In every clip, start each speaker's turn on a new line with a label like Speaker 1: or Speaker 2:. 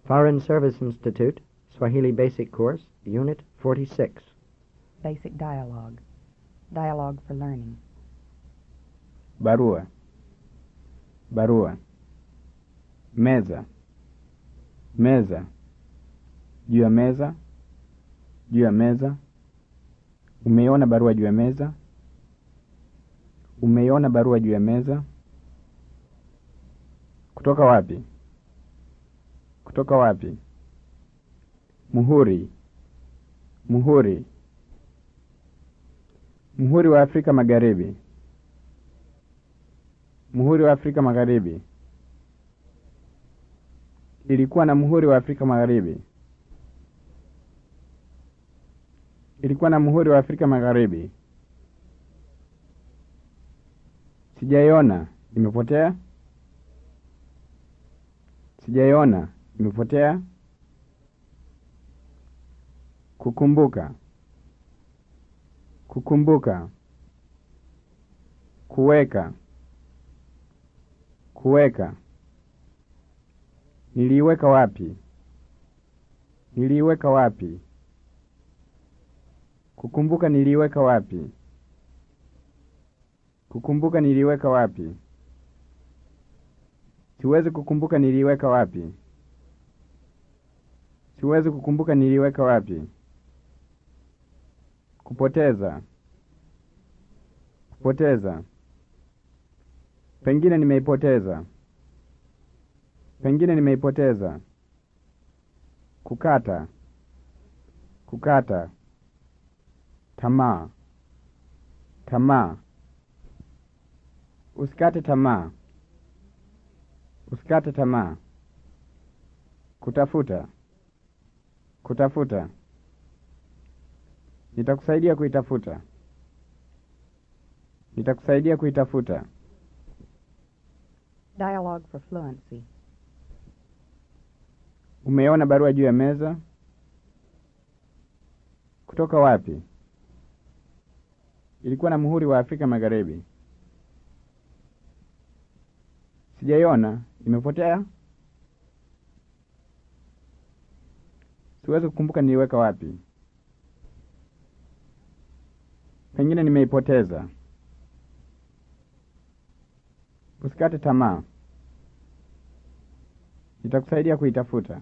Speaker 1: Foreign Service Institute, Swahili Basic Course, Unit 46.
Speaker 2: Basic dialogue. Dialogue for learning.
Speaker 3: barua barua meza meza juu ya meza juu ya meza umeiona barua juu ya meza umeiona barua juu ya meza kutoka wapi kutoka wapi muhuri muhuri muhuri wa afrika magharibi muhuri wa Afrika Magharibi. Ilikuwa na muhuri wa Afrika Magharibi. Ilikuwa na muhuri wa Afrika Magharibi. Sijaiona, imepotea. Sijaiona, imepotea. Kukumbuka, kukumbuka, kuweka kuweka. Niliiweka wapi? Niliiweka wapi? Kukumbuka niliiweka wapi? Kukumbuka niliiweka wapi? Siwezi kukumbuka niliiweka wapi. Siwezi kukumbuka niliiweka wapi. Kupoteza. Kupoteza. Pengine nimeipoteza. Pengine nimeipoteza. Kukata. Kukata. Tamaa. Tamaa. Usikate tamaa. Usikate tamaa. Kutafuta. Kutafuta. Nitakusaidia kuitafuta. Nitakusaidia kuitafuta.
Speaker 2: Dialogue for fluency.
Speaker 3: Umeona barua juu ya meza? Kutoka wapi? Ilikuwa na muhuri wa Afrika Magharibi. Sijaiona, imepotea. Siwezi kukumbuka niliweka wapi. Pengine nimeipoteza. Usikate tamaa. Nitakusaidia kuitafuta.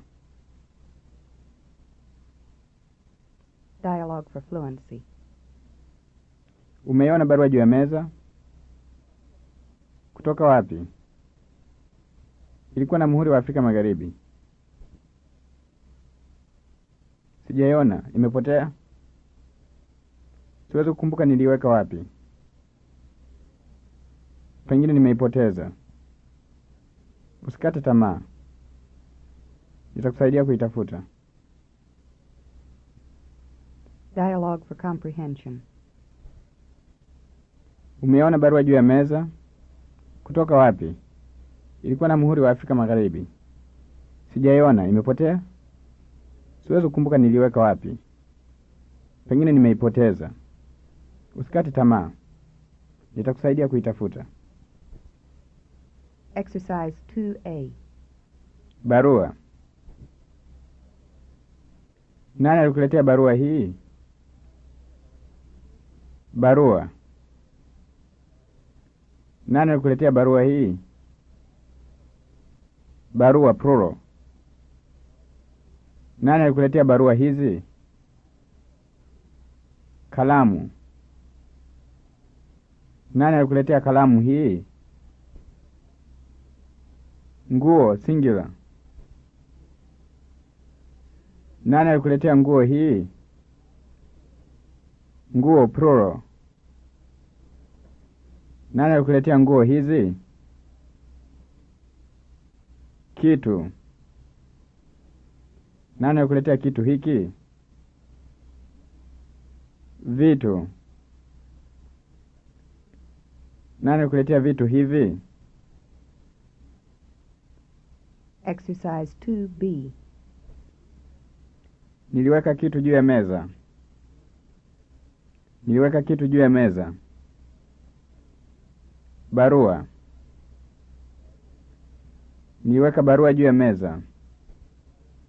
Speaker 2: Dialogue for fluency.
Speaker 3: Umeiona barua juu ya meza? Kutoka wapi? Ilikuwa na muhuri wa Afrika Magharibi. Sijaiona, imepotea. Siwezi kukumbuka niliweka wapi. Pengine nimeipoteza. Usikate tamaa. Nitakusaidia kuitafuta.
Speaker 2: Dialogue for comprehension.
Speaker 3: Umeona barua juu ya meza? Kutoka wapi? Ilikuwa na muhuri wa Afrika Magharibi. Sijaiona, imepotea. Siwezi kukumbuka niliweka wapi. Pengine nimeipoteza. Usikate tamaa. Nitakusaidia kuitafuta.
Speaker 2: Exercise 2A.
Speaker 3: Barua. Nani alikuletea barua hii? Barua. Nani alikuletea barua hii? Barua plural. Nani alikuletea barua hizi? Kalamu. Nani alikuletea kalamu hii? Nguo singular. Nani alikuletea nguo hii? Nguo plural. Nani alikuletea nguo hizi? Kitu. Nani alikuletea kitu hiki? Vitu. Nani alikuletea vitu hivi?
Speaker 2: Exercise 2B.
Speaker 3: Niliweka kitu juu ya meza. Niliweka kitu juu ya meza. Barua. Niliweka barua juu ya meza.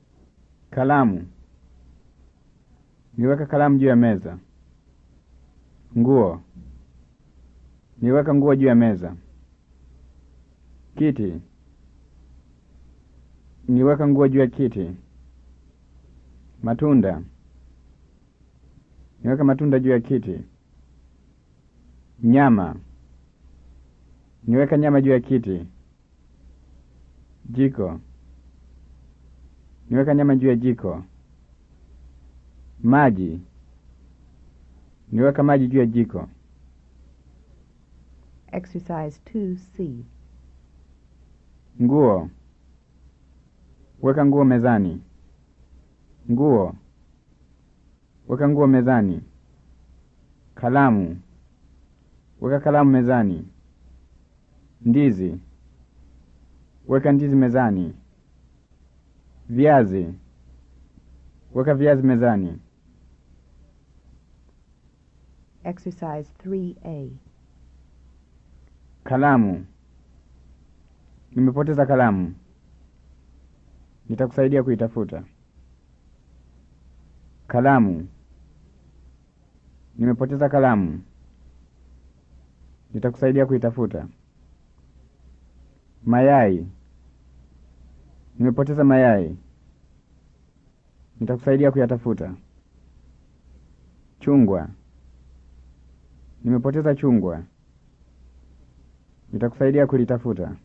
Speaker 3: Kalamu. Niweka kalamu juu ya meza. Nguo. Niweka nguo juu ya meza. Kiti. Niweka nguo juu ya kiti. Matunda. Niweka matunda juu ya kiti. Nyama. Niweka nyama juu ya kiti. Jiko. Niweka nyama juu ya jiko. Maji. Niweka maji juu ya jiko.
Speaker 2: Exercise 2C.
Speaker 3: Nguo. Weka nguo mezani. Nguo. Weka nguo mezani. Kalamu. Weka kalamu mezani. Ndizi. Weka ndizi mezani. Viazi. Weka viazi mezani.
Speaker 2: Exercise 3A.
Speaker 3: Kalamu. Nimepoteza kalamu. Nitakusaidia kuitafuta. Kalamu. Nimepoteza kalamu. Nitakusaidia kuitafuta. Mayai. Nimepoteza mayai. Nitakusaidia kuyatafuta. Chungwa. Nimepoteza chungwa. Nitakusaidia kulitafuta.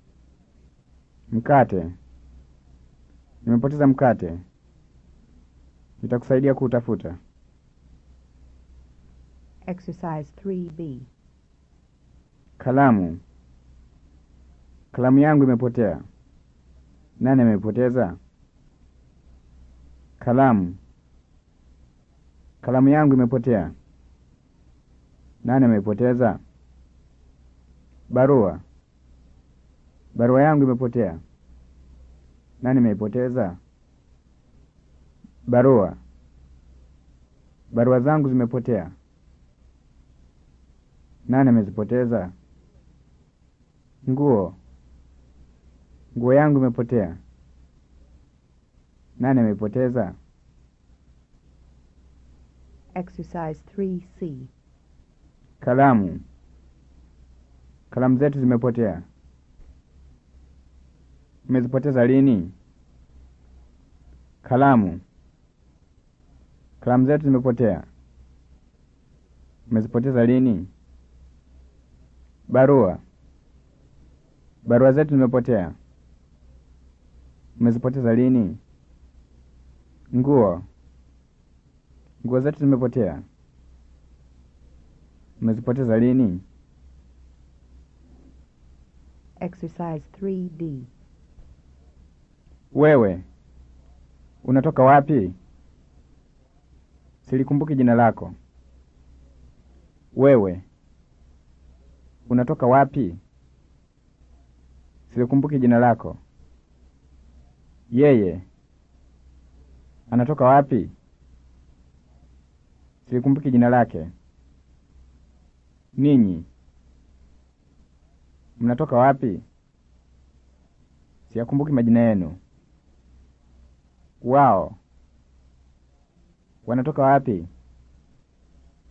Speaker 3: Mkate. Nimepoteza mkate. Nitakusaidia kuutafuta.
Speaker 2: Exercise 3B.
Speaker 3: Kalamu. Kalamu yangu imepotea. Nani ameipoteza? Kalamu. Kalamu yangu imepotea. Nani ameipoteza? Barua. Barua yangu imepotea. Nani ameipoteza? Barua. Barua zangu zimepotea. Nani amezipoteza? Nguo. Nguo yangu imepotea. Nani ameipoteza?
Speaker 2: Exercise 3C.
Speaker 3: Kalamu. Kalamu zetu zimepotea. Umezipoteza lini? Kalamu. Kalamu zetu zimepotea. Umezipoteza lini? Barua. Barua zetu zimepotea. Umezipoteza lini? Nguo. Nguo zetu zimepotea. Umezipoteza lini?
Speaker 2: Exercise 3D.
Speaker 3: Wewe unatoka wapi? Silikumbuki jina lako. Wewe unatoka wapi? Silikumbuki jina lako. Yeye anatoka wapi? Silikumbuki jina lake. Ninyi mnatoka wapi? Siyakumbuki majina yenu. Wao wanatoka wapi?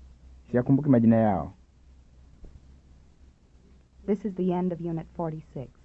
Speaker 3: Siyakumbuki majina yao.
Speaker 2: This is the end of Unit 46.